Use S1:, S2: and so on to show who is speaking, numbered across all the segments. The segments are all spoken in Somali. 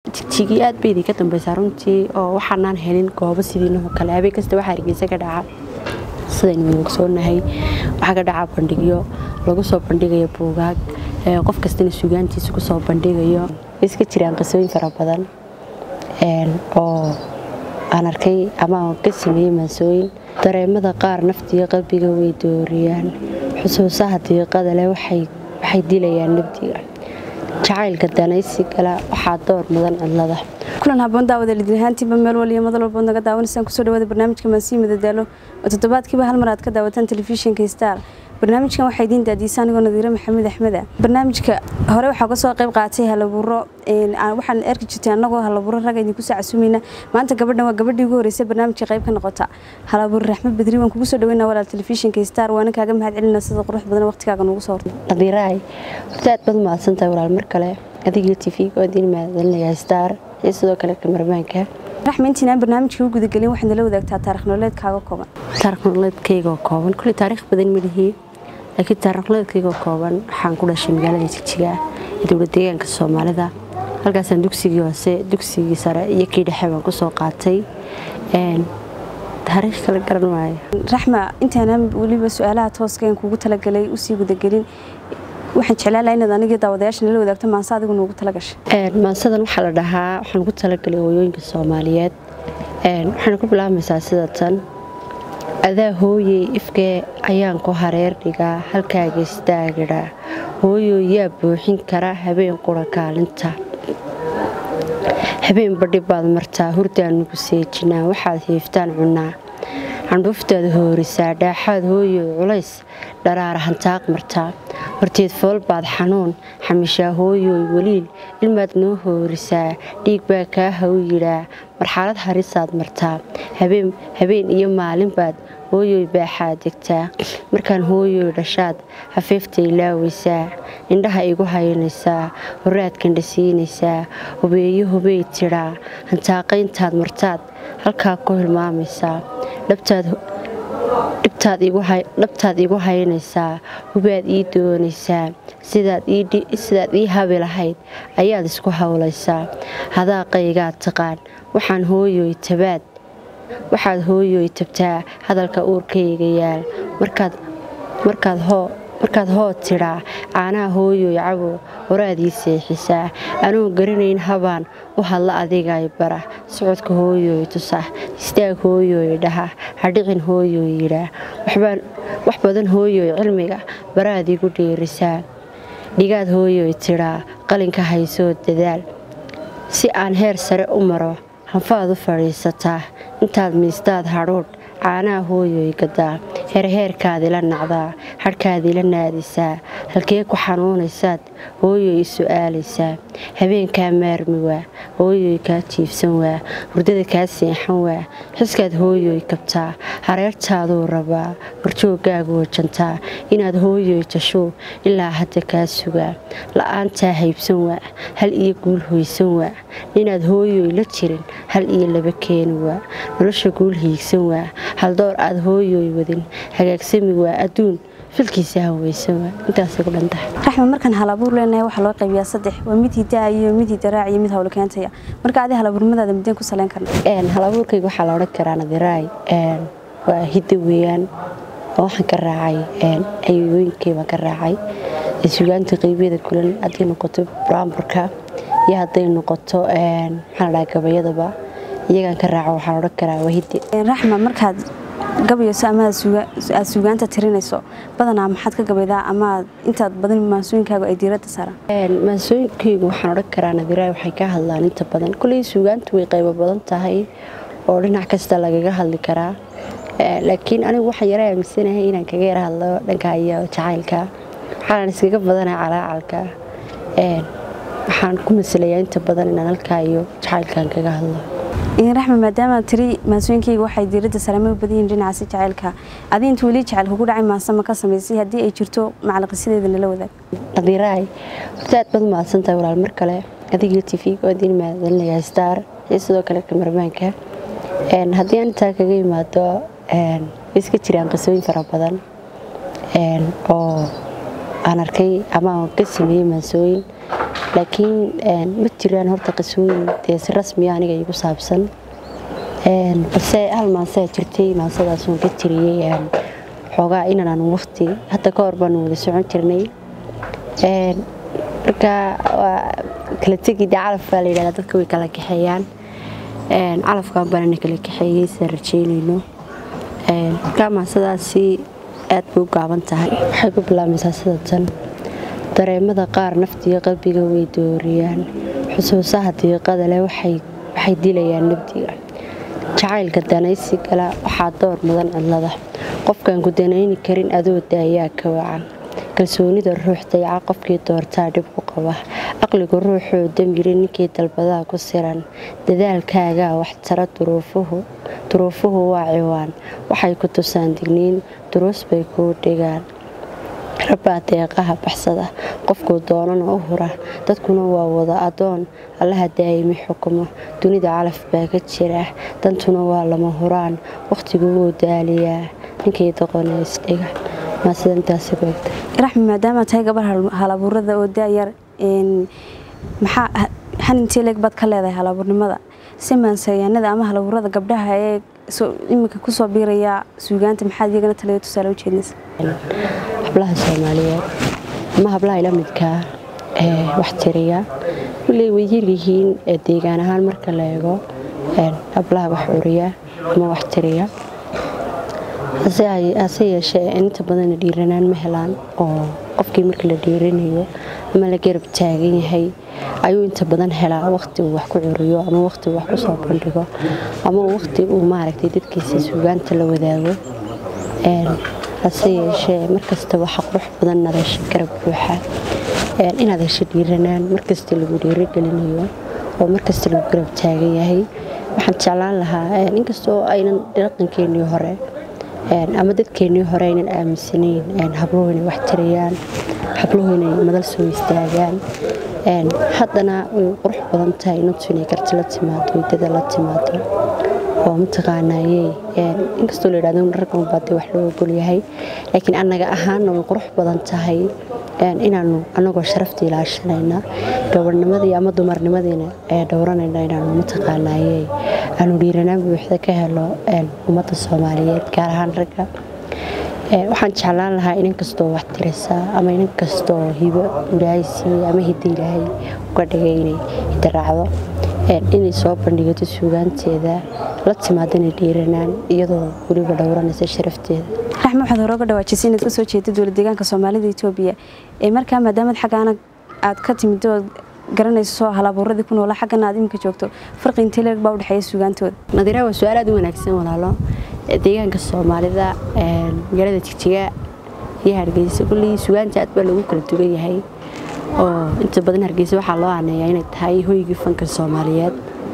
S1: jigjigii aad bay idinka dambeysaa runtii oo waxaanaan helin goobo sidiinoo kale habeen kasta waxaa hargeysa ka dhaca sidaynu ogsoonahay waxaa ka dhaca bandhigyo lagu soo bandhigayo buugaag qof kastana sugaantiisa kusoo bandhigayo iska jiraan qisooyin fara badan oo aan arkay ama ka sameeyey maansooyin dareemada qaar naftiga qalbiga way dooriyaan xusuusaha diiqada leh waxay dilayaan nabdiga jacaylka danaysi gala waxaa door mudan cidlada
S2: kulan haboon daawada lidinahaantiiba meel waliyo madal walbood naga daawanaysaan kusoo dhawaada barnaamijka maansiyi madadaalo oo toddobaadkiiba hal mar aad ka daawataan telefishinka star barnaamijkan waxaa idiin daadiisa anigoo nadiire maxamed axmeda barnaamijka hore waxaa kasoo qayb qaatay halabuuro waxaan arki jirtay annagoo halabuuro ragga idinku soo casuumayna maanta gabadhan waa gabadhii ugu horreysay barnaamijka qayb ka noqota halabuur raxmed badri waan kugu soo dhaweynaa walaal telefishinka star waana kaaga mahad celina sida qurux badan waqtigaaga noogu soo hortay
S1: nadiiraay horta aad baad mahadsantahay walaal mar kale adigiyo tv oo idiin mahadcelinayaa star iyo sidoo kale kamarmaanka
S2: raxma intiinaan barnaamijka u gudagelin waxaad nala wadaagtaa taarikh nololeedkaaga kooban
S1: taarikh nololeedkayga oo kooban kulli taariikh badan malihii laakiin taarikh nololeedkayga oo kooban waxaan ku dhashay magaalada jigjiga ee dowlad deegaanka soomaalida halkaasaan dugsigii hoose dugsigii sare iyo kii dhexe baan kusoo qaatay taariikh kala garan maayo
S2: raxma intaanaan weliba su-aalaha tooskeen kugu talagalay usii gudagelin waxaan jeclaan lahaa inaad anigii daawadayaasha nala wadaagto maanse adigu noogu talagashay
S1: maansadan waxaa la dhahaa waxaan ugu talagalay hooyooyinka soomaaliyeed waxayna ku bilaabmaysaa sida tan adaa hooyey ifkee ayaan ku hareer dhigaa halkaaga istaagidha hooyoo yaa buuxin kara habeen qura kaalinta habeen badhi baad martaa hurdaan nugu seejinaa waxaad hiiftaan cunnaa candhuuftaad hoorisaa dhaaxaad hooyoy culays dharaara hantaaq martaa horteed fool baad xanuun xamishaa hooyoy weliil ilmaad noo hoorisaa dhiig baa kaa haw yidhaa marxalad harisaad martaa habeen iyo maalin baad hooyoy baaxaad degtaa markaan hooyoy dhashaad hafiiftay laawaysaa indhaha igu haynaysaa horaad kandhasiinaysaa hubeeyo hubey tidhaa hantaaqayntaad martaad halkaa ku hilmaamaysaa dhabtaad igu haynaysaa hubaad ii doonaysaa sidaad ii habi lahayd ayaad isku howlaysaa hadaaqaygaad taqaan waxaan hooyoy tabaad waxaad hooyoy tabtaa hadalka uurkayga yaal markaad hoo tidhaa caanaha hooyoy cabo horaadii seexisaa anuun garanayn habaan u hadla adigay bara socodka hooyoy tusa istaag hooyoy dhaha hadhicin hooyoy yidhaa wax badan hooyoy cilmiga baraad igu dheerisaa dhigaad hooyoy tidhaa qalinka haysoo dadaal si aan heer sare u maro hanfaad u fadhiisataa intaad miistaad hadhuudh caanaha hooyoy gadaa heerheerkaadila nacdaa hadhkaadila naadisaa halkee ku xanuunaysaad hooyoy i su'aalaysaa habeenkaa maarmi waa hooyoy kaa jiifsan waa hurdada kaa seexan waa xiskaad hooyoy kabtaa hareertaaduu rabaa horjooggaagu wajantaa inaad hooyoy jashuu ilaa hadda kaa sugaa la'aantaa haybsan waa hal iyo guul hoysan waa inaad hooyoy la jirin hal iyo laba keeni waa nolosha guul hiigsan waa haldoor aad hooyoy wadin hagaagsami waa adduun filkiisa haweysan waa intaasay ku dhantahay
S2: raxma markaan halabuur leenahay waxaa loo qaybiyaa saddex waa mid hidaa iyo mid hidaraac iyo mid hawlo keentaya marka adi halabuurnimadaada mideen ku saleyn karna
S1: halabuurkayga waxaa la odhan karaa nadiraay waa hidda weeyaan oo waxaan ka raacay ayooyinkay baan ka raacay sugaanta qeybyada kulan hadday noqoto buraamburka iyo hadday noqoto maxaa la dhaha gabayadaba iyagaan ka raaco waxaa la odhan karaa waa hidde
S2: raxma markaad gabayayso ama aad sugaanta tirinayso badanaa maxaad ka gabaydaa ama intaad badan maansooyinkaagu ay diiradda saaraan
S1: maansooyinkaygu waxaan odhan karaa nadiraay waxay ka hadlaan inta badan kulley sugaantu way qaybo badan tahay oo dhinac kasta lagaga hadli karaa laakiin anigu waxaan yara aaminsanahay inaan kaga yara hadlo dhanka iyo jacaylka waxaanan iskaga badanaa calaacalka waxaan ku masalayaa inta badan inaan halkaa iyo jacaylkan kaga hadlo
S2: raxma maadaama tiri maansooyinkayga waxay diiradda sareema u badan yihin dhinacaasi jacaylka adi inta weli jacayl kugu dhacay maanse ma ka samaysay haddii ay jirto macalaqisideeda nala wadaag
S1: nadiiraay horta aad baad mahadsantahay walaal mar kale adigiyo tv oo idiin mahadcelinayaa star iyo sidoo kale kamarmaanka haddii aan intaa kaga yimaado iska jiraan qisooyin fara badan oo aan arkay ama aan ka sameeyey maansooyin laakiin ma jiraan horta qisooyin dee si rasmiya aniga igu saabsan balse hal maansaa jirtay maansadaasuun ka tiriyey xoogaa inaan waqti hadda ka hor baanu wada socon jirnay marka waa kala tegi dee calaf baa la yidhahdaa dadka way kala kaxeeyaan calafkan baanana kala kaxeeyey sidaan rajeynayno marka maansadaasi aad bay u gaaban tahay waxay ku bilaabmaysaa sida tan dareemada qaar naftiga qalbiga way dooriyaan xusuusaha diiqada leh waxay dilayaan nabdiga jacaylka danaysi gala waxaa door mudan cidlada qofkaan ku danayni karin adoo daayaa ka wacan kalsoonida ruux dayaca qofkii doortaa dhib ku qaba aqligu ruuxoo damyiri ninkii dalbadaha ku siran dadaalkaagaa waxtara duruufuhu waa ciwaan waxay ku tusaan digniin duruus bay kuu dhigaan rabbaa deeqaha baxsada qofkuu doonana u hura dadkuna waa wada adoon allaha daa'imi xukumo dunida calaf baa ka jira dantuna waa lama huraan wakhtigu wuu daaliyaa ninkii doqona isdhiga
S2: raxmi maadaama tahay gabar halabuurada oo daayar maxaa xanintee leeg baad ka leedahay halabuurnimada si maansayaanada ama halabuurada gabdhaha ee iminka kusoo biiraya suugaanta maxaad iyagana talada tusaale ujeedinaysa
S1: hablaha soomaaliyeed ama hablaha ila midkaa ee wax tiriya walley way yaryihiin deegaan ahaan marka la eego hablaha wax curiya ama wax tiriya hase yeeshee inta badanna dhiiranaan ma helaan oo qofkii marka la dhiiranayo ama la garab taagan yahay ayuu inta badan helaa waqti uu wax ku curiyo ama waqti uu wax ku soo bandhigo ama waqti uu maaragtay dadkiisa suugaanta la wadaago hase yeeshee markasta waxa qurux badan nadasha garab buuxa inaad hesho dhiiranaan markasta lagu dhiirogelinayo oo markasta lagu garab taagan yahay waxaan jeclaan lahaa inkastoo aynan dhaqankeenii hore ama dadkeennii hore aynan aaminsanayn habluhu inay wax tiriyaan habluhu inay madal soo istaagaan haddana way qurux badan tahay inantu inay karti la timaado waydada la timaado oo mataqaanayey inkastoo la yidhahdo ragga unbaadee wax loo ogol yahay laakiin annaga ahaanna way qurux badan tahay inaanu annagoo sharafta ilaashanayna gabarnimadii ama dumarnimadiina dhowranayna inaanu mataqaanayey aanu dhiiranaan buuxda ka helo ummadda soomaaliyeed gaar ahaan ragga waxaan jeclaan lahaa inan kastoo wax tirisa ama inan kastoo hibo ilaahay siiye ama hidda ilaahay uga dhigay inay hidda raacdo inay soo bandhigato suugaanteeda la timaadana dhiiranaan iyadoo weliba dhowranaysa sharafteeda
S2: raxme waxaad hore uga dhawaajisay inaad ka soo jeeda dowlad deegaanka soomaalida etoobiya ee markaa maadaamad xaggaana aad ka timid oo garanayso halabuuradii ku noola xaggana aad iminka joogto farqi intee leeg baa u dhexeeya suugaantooda
S1: nadiira waa su-aal aad u wanaagsan walaalo deegaanka soomaalida magaalada jigjiga iyo hargeysa kullii suugaanta aad baa lagu kala duwan yahay oo inta badan hargeysa waxaa loo aaneeyaa inay tahay hoygii fanka soomaaliyeed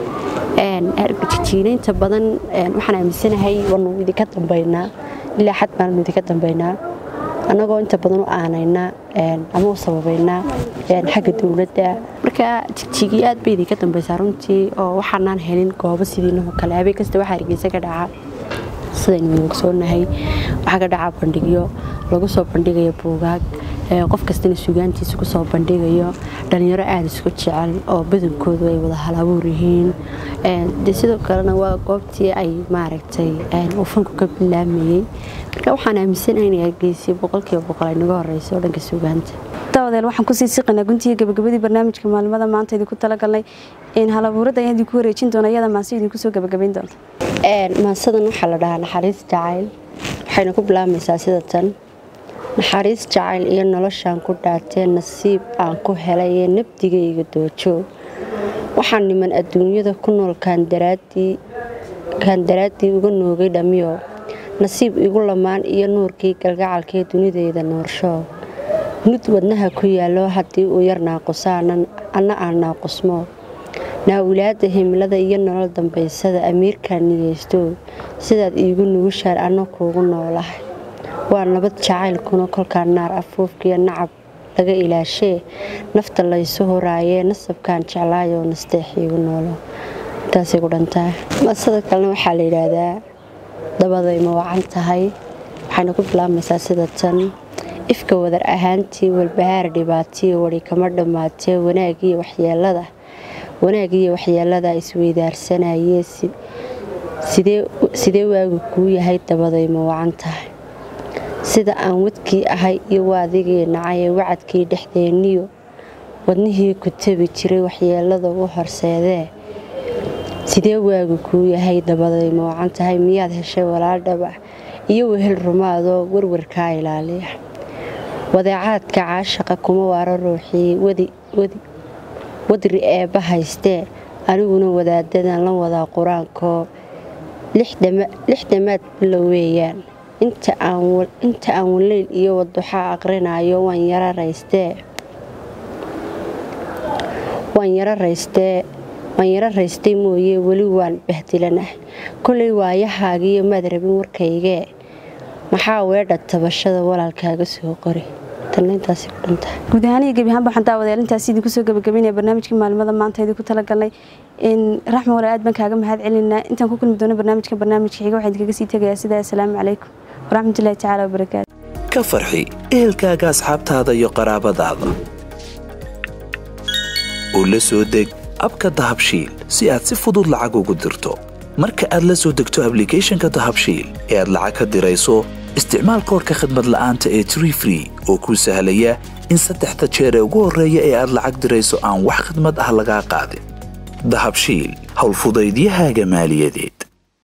S1: jigjiina inta badan waxaan aaminsanahay waanu idinka dambaynaa ilaa xad baanu idinka dambaynaa annagoo inta badan u aanaynaa ama u sababaynaa xagga dowladda marka jigjigii aad bay idinka dambaysaa runtii oo waxaanaan helin goobo sidiinahoo kale habeen kasta waxaa hargeysa ka dhaca sidaynu ogsoonahay waxaa ka dhaca bandhigyo lagu soo bandhigayo buugaag qof kastana suugaantiisa kusoo bandhigayo dhalinyaro aada isku jecel oo badankoodu ay wada halabuur yihiin de sidoo kalena waa goobtii ay maaragtay uu fanku ka bilaamayey marka waxaan aaminsanahay inay hargeysay boqolkiiba boqol ay naga horeyso oo dhanka suugaanta
S2: dawadeel waxaan kusii siqanaa guntiga gabagabadii barnaamijka maalmada maanta idinku talagalnay halabuurada ayaan idinku wareejin doona iyada maase idinku soo gabagabayn doonta
S1: maasadan waxaa la dhahaa naxariis jacayl waxayna ku bilaabmaysaa sida tan naxariis jacayl iyo noloshaan ku dhaatee nasiib aan ku helay ee nabdigayga doojo waxaan niman adduunyada ku nool kaan daraaddii uga noogay dhammiyo nasiib igu lamaan iyo nuurkii galgacalkee dunidayda noorsho nud wadnaha ku yaallo haddii uu yar naaqusa anna aan naaqusmo naawilaadda himilada iyo nolol dambaysada amiirkaan niyeysto sidaad iigu nugushaan anna kuugu noolahay waa nabad jacaylkuna kolkaa naar afuufkiyo nacab laga ilaashee nafta laysu horaayee nasabkaan jeclaayoo nasteexiigu noolo intaasay ku dhantaa masada kalena waxaa la yidhaahdaa dabaday ma wacan tahay waxayna ku bilaabmaysaa sida tan ifka wadar ahaantii walbahaar dhibaatiyo wari kama dhammaatee wanaagiyo waxyeelada wanaagiyo waxyeelada isweydaarsanayee sidee waagu kuu yahay dabaday ma wacan tahay sida aan wadkii ahay iyo waadigii nacay ee wacadkii dhexdeenniyo wadnihii ku tabi jiray waxyeelada u horseedee sidee waagu kuu yahay dabaday ma wacan tahay miyaad heshay walaal dhaba iyo wehel rumaadoo warwarkaa ilaaliya wadeecaadka caashaqa kuma waaro ruuxii wadri eebba haystee aniguna wadaadadan la wadaa qur-aankoo lix dhammaad bilo weeyaan inta aan waleyl iyo waduxaa aqrinayo waan yaro raystee waan yaro raystee waan yaro raystay mooye weli waan bahdilanah kolay waayahaagiiyo maad rabin warkaygee maxaa weedha tabashada walaalkaaga soo qori
S2: guud ahaan iyo gebi ahaanba waxaan daawadeel intaasi idinku soo gabagabeynaya barnaamijkii maalmada maanta idinku talagalnay raxma walaal aad baan kaaga mahad celinaa intaan ku kulmi doono barnaamijka barnaamijka xiga waxaan idinkaga sii tegayaa sidaa asalaamu calaykum waraxmatullahi tacaala wabarakaatu
S3: ka farxi ehelkaaga asxaabtaada iyo qaraabadaada oo la soo deg abka dahabshiil si aad si fudud lacag ugu dirto marka aad la soo degto ablicathonka dahabshiil ee aad lacag ka dirayso isticmaal koorka khadmad la'aanta ee tree free oo kuu sahlaya in saddexda jeer ee ugu horreeya ee aad lacag dirayso aan wax khidmad ah lagaa qaadin dahabshiil howlfudaydiyahaaga maaliyadeed